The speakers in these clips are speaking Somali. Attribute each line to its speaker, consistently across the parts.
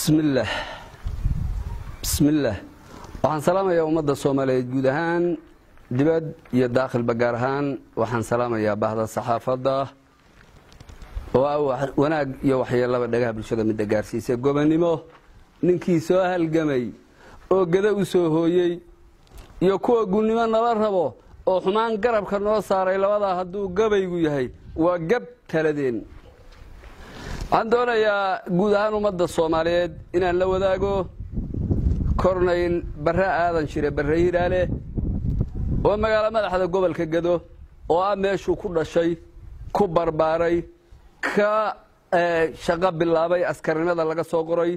Speaker 1: bismillaah bismillaah waxaan salaamayaa ummadda soomaaliyeed guud ahaan dibad iyo daakhilba gaar ahaan waxaan salaamayaa bahda saxaafadda oo ah wanaag iyo waxyeelaba dhagaha bulshada midda gaarsiisa gobonnimo ninkii soo halgamay oo gada u soo hooyey iyo kuwa gunnimo nala rabo oo xumaan garabka noo saaray labadaa hadduu gabaygu yahay waa gab taladeen waxaan doonayaa guud ahaan ummadda soomaaliyeed inaan la wadaago kornayl barre aadan shire barre hiraale oo magaalo madaxda gobolka gado oo ah meeshuu ku dhashay ku barbaaray ka shaqo bilaabay askarnimada laga soo qoray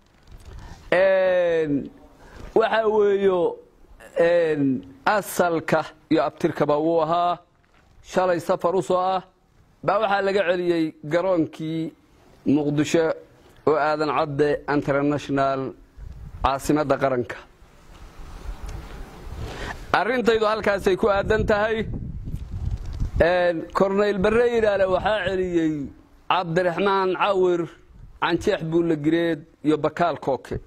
Speaker 1: waxaa weeyo asalka iyo abtirkaba wuu ahaa shalay safar u soo ah baa waxaa laga celiyey garoonkii muqdisho oo aadan cadde international caasimadda qaranka arrintaydu halkaasay ku aadan tahay kornayl barre yidhaale waxaa celiyey cabdiraxmaan cawir canjeex buulla gireed iyo bakaal kooke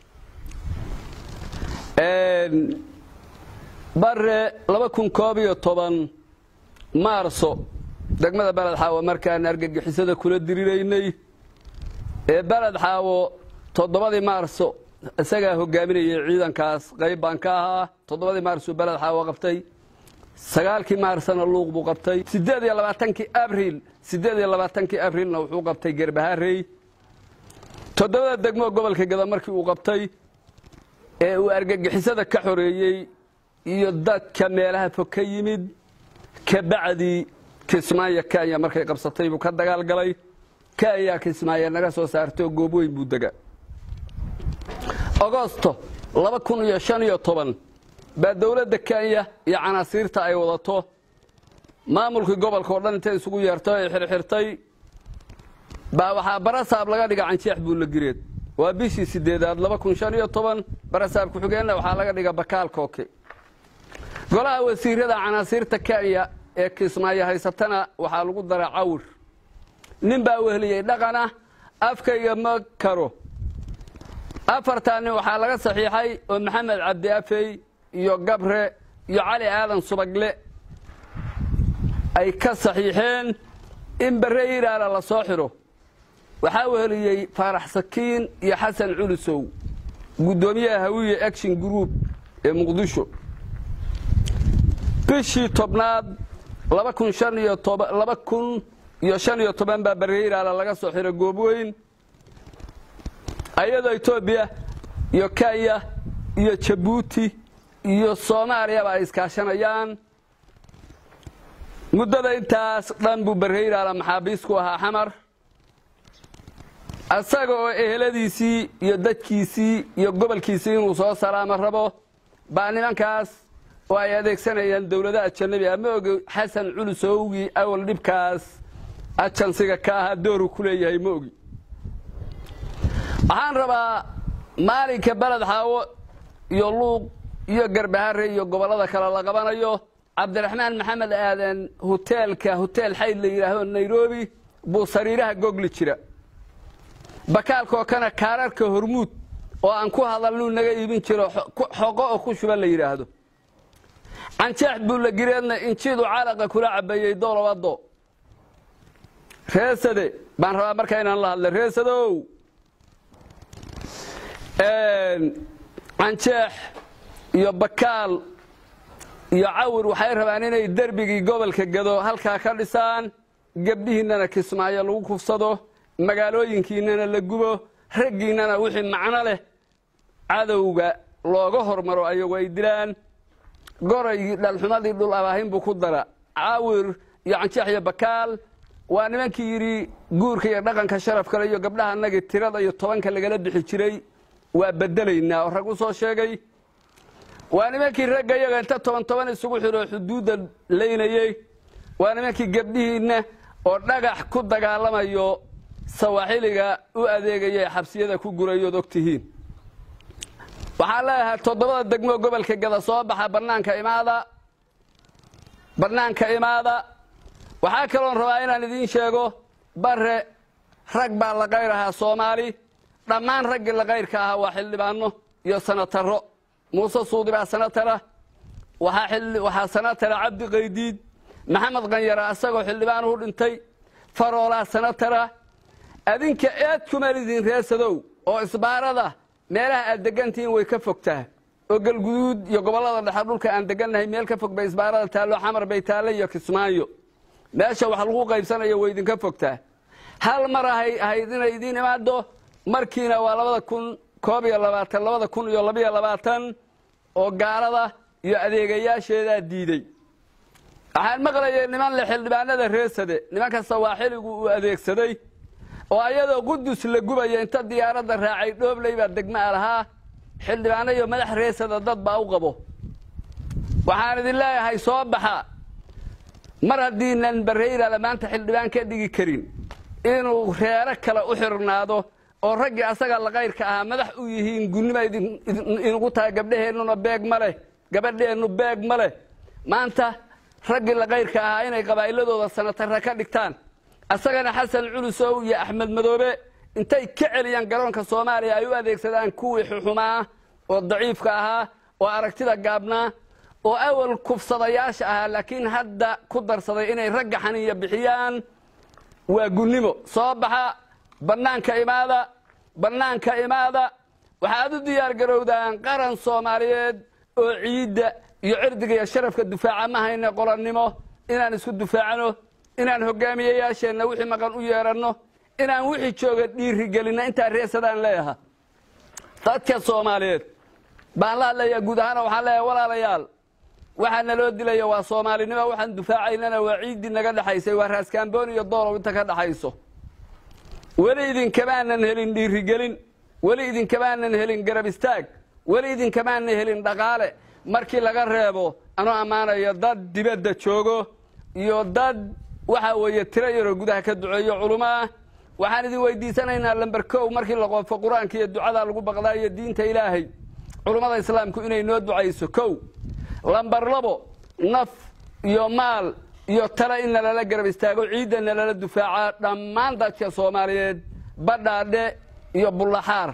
Speaker 1: bare laba kun koob iyo toban maarso degmada beled xaawo markaan argagixisada kula diriraynay ee beled xaawo toddobadii maarso isagaa hogaaminayay ciidankaas qayb baan ka ahaa toddobadii maarsuu beled xaawo qabtay sagaalkii maarsana luuq buu qabtay siddeed iyo labaatankii abriil siddeed iyo labaatankii abrilna wuxuu qabtay gerbaharey toddobada degmoo gobolka gada markii uu qabtay ee uu argagixisada ka xoreeyey iyo dadka meelaha fog ka yimid kabacdii kismaayo kenya markay qabsatay buu ka dagaal galay kenya kismaayo naga soo saartoo goob weyn buu dega agosto laba kun iyo shan iyo toban baa dowladda kenya iyo canaasiirta ay wadato maamulkii gobolka oo dhan intay isugu yeerto ay xirxirtay baa waxaa barasaab laga dhiga canjeex buulla gireed waa bishii sideedaad laba kun shan iyo toban barasaab ku-xigeenna waxaa laga dhiga bakaal kooke golaha wasiirada canaasiirta kenya ee kismaayo haysatana waxaa lagu dara cawir nin baa wehliyey dhaqana afkayga ma karo afartaa nin waxaa laga saxiixay oo maxamed cabdi afey iyo gabre iyo cali aadan subagle ay ka saxiixeen in barre yiraala la soo xidho waxaa weheliyey faarax sakiin iyo xasan culusow guddoomiyaha hawiye action group ee muqdisho bishii tobnaad laba kun shan iyo toban laba kun iyo shan iyo toban baa barre yiraala laga soo xidhay goobweyn ayadoo etoobiya iyo kenya iyo jabuuti iyo soomaaliyaba ay iskaashanayaan muddada intaas dhan buu barre yiraala maxaabiis ku ahaa xamar asaga oo eheladiisii iyo dadkiisii iyo gobolkiisii inuu soo salaamo rabo baa nimankaas oo ay adeegsanayaan dowladaha ajanabi ah ma ogi xasan culusowgii awal dhibkaas ajansiga ka ahaa dooru ku leeyahay ma ogi waxaan rabaa maalinka beled xaawo iyo luuq iyo garbahare iyo gobollada kale la qabanayo cabdiraxmaan maxamed aadan hoteelka hoteel xayd la yidhaahdo nairobi buu sariiraha gogli jira bakaalkookana kaararka hormuud oo aan ku hadalnuu naga iibin jiro xoqo oo ku shuba la yidhaahdo canjeex buulla gireedna injiidu calaqa kula cabeeyey dolobado reesade baan rabaa markaa inaan la hadla reesadow canjeex iyo bakaal iyo cawir waxay rabaan inay derbigii gobolka gado halkaa ka dhisaan gebdhihiinnana kismaayo lagu kufsado magaalooyinkiinnana la gubo raggiinnana wixii macno leh cadowga looga hormaro ayagu ay dilaan goraygii dhalxumadii dhul abaahin buu ku dara cawir iyo canjeex iyo bakaal waa nimankii yidhi guurka iyo dhaqanka sharaf kale iyo gabdhaha annagii tirada iyo tobanka lagala bixi jiray waa bedelaynaa oo rag u soo sheegay waa nimankii ragga iyaga inta toban toban isugu xidhoo xuduudda laynayey waa nimankii gebdhihiinna oo dhagax ku dagaalamayo sawaaxiliga u adeegaya ee xabsiyada ku gurayood og tihiin waxaan leeyahay toddobada degmoo gobolka gada soo baxa bannaanka imaada bannaanka imaada waxaa kaloon rabaa inaan idiin sheego bare rag baa la qayrahaa soomaali dhammaan raggii lakayrka ahaa waa xildhibaano iyo sanataro muuse suudi baa sanatara waxaa sanatara cabdi qaydiid maxamed kanyara isagoo xildhibaanuhu dhintay faroolaa sanatara adinka eed kuma lidin reesadow oo isbaarada meelaha aad degantihiin way ka fogtaa oo galguduud iyo gobollada dhexe dhulka aan degannahay meel ka fog bay isbaarada taallo xamar bay taalle iyo kismaayo meesha wax lagu qaybsanayo way idinka fogtaa hal mar ahay ahayd inay idiin imaado markiina waa labada kun koob iyo labaatan labada kun iyo labiyo labaatan oo gaalada iyo adeegayaasheedaa diiday waxaan maqlayay niman le xildhibaanada reesade nimankasta waa xiligu uu adeegsaday oo ayadoo qudus la gubaya inta diyaaradda raacay dhoobley baa degmaa lahaa xildhibaano iyo madax reesada dad baa u qabo waxaan idin leeyahay soo baxa mar haddiinan barreyrala maanta xildhibaan ka dhigi karin inuu reero kale u xirnaado oo raggii asaga lakayrka ahaa madax u yihiin gunnima inugu tahay gabdhaheennuna beeg ma leh gabadheennu beeg ma leh maanta raggii lakayrka ahaa inay qabaa'iladooda sanatarra ka dhigtaan asagana xasan culusow iyo axmed madoobe intay ka celiyaan garoonka soomaaliya ay u adeegsadaan kuwii xuxumaa oo daciifka ahaa oo aragtida gaabnaa oo awal kufsadayaasha ahaa laakiin hadda ku darsaday inay ragga xaniya bixiyaan waa gunnimo soo baxa bannaanka imaada bannaanka imaada waxaad u diyaar garowdaan qaran soomaaliyeed oo ciidda iyo cirdiga iyo sharafka dufaaca ma hayne qolannimo inaan isku dufaacno inaan hogaamiyeyaasheenna wixii maqan u yeedhanno inaan wixii jooga dhiirigelinno intaa reesadaan leeyaha dadka soomaaliyeed baan la hadlayaa guud ahaana waxaan leeyahay walaalayaal waxaa naloo dilaya waa soomaalinimo waxaan dufaacaynana waa ciiddii naga dhexaysay waa raaskaamboon iyo doolow inta ka dhexayso weli idinkamaanan helin dhiirigelin weli idinkamaanan helin garab istaag weli idinkamaanan helin dhaqaale markii laga reebo anuu ammaanayo dad dibadda joogo iyo dad waxa weeye tiro yaroo gudaha ka duceeyo culummo ah waxaan idin weydiisanaynaa lamber kow markii la qoofo qur-aanka iyo ducada lagu baqdaa iyo diinta ilaahay culummada islaamku inay noo ducayso kow lamber labo naf iyo maal iyo tale in nalala garab istaago ciidda nalala dufaaca dhammaan dadka soomaaliyeed badhaadhe iyo bullaxaar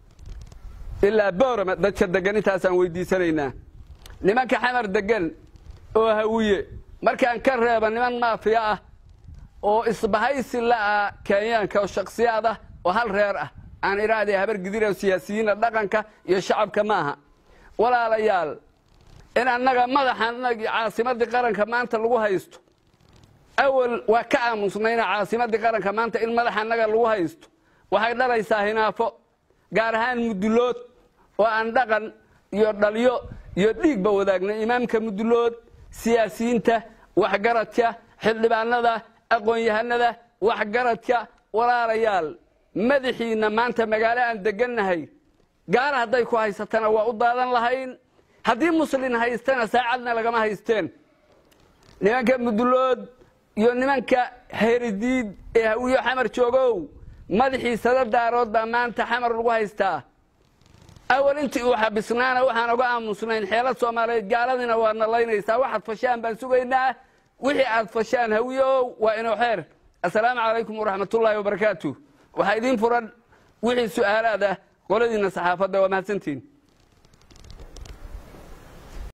Speaker 1: ilaa boorama dadka degan intaasaan weydiisanaynaa nimanka xamar degan oo hawiye markaan ka reeba niman maafiya ah oo isbahaysi la'ah kenyaanka oo shaksiyaad ah oo hal reer ah aan idhaahdee habar gidira siyaasiyiina dhaqanka iyo shacabka maaha walaalayaal in annaga madaxanagii caasimaddii qaranka maanta lagu haysto awal waa ka aamusnayna caasimaddii qaranka maanta in madaxa annaga lagu haysto waxay dhalaysaa hinaafo gaar ahaan mudulood oo aan dhaqan iyo dhalyo iyo dhiigba wadaagna imaamka mudulood siyaasiyiinta waxgaradka xildhibaanada aqoon-yahanada waxgaradka walaalayaal madaxiinna maanta magaalo aan degannahay gaara hadday ku haysatana waa u daadan lahayn haddii muslin haystana saacadna lagama haysteen nimanka mudulood iyo nimanka heridiid ee hawiyo xamar joogow madaxii sada daarood baa maanta xamar lagu haystaa awal intii uu xabisnaana waxaan oga aamusnayn xeelad soomaaliyeed gaaladiina waa nalaynaysaa waxaad fashaan baan sugaynaa wixii aad fashaan hawiyow waa inoo xeer assalaamu calaykum waraxmatullaahi wabarakaatu waxaa idiin furan wixii su'aalaad ah qoladiinna saxaafadda waa mahadsantiin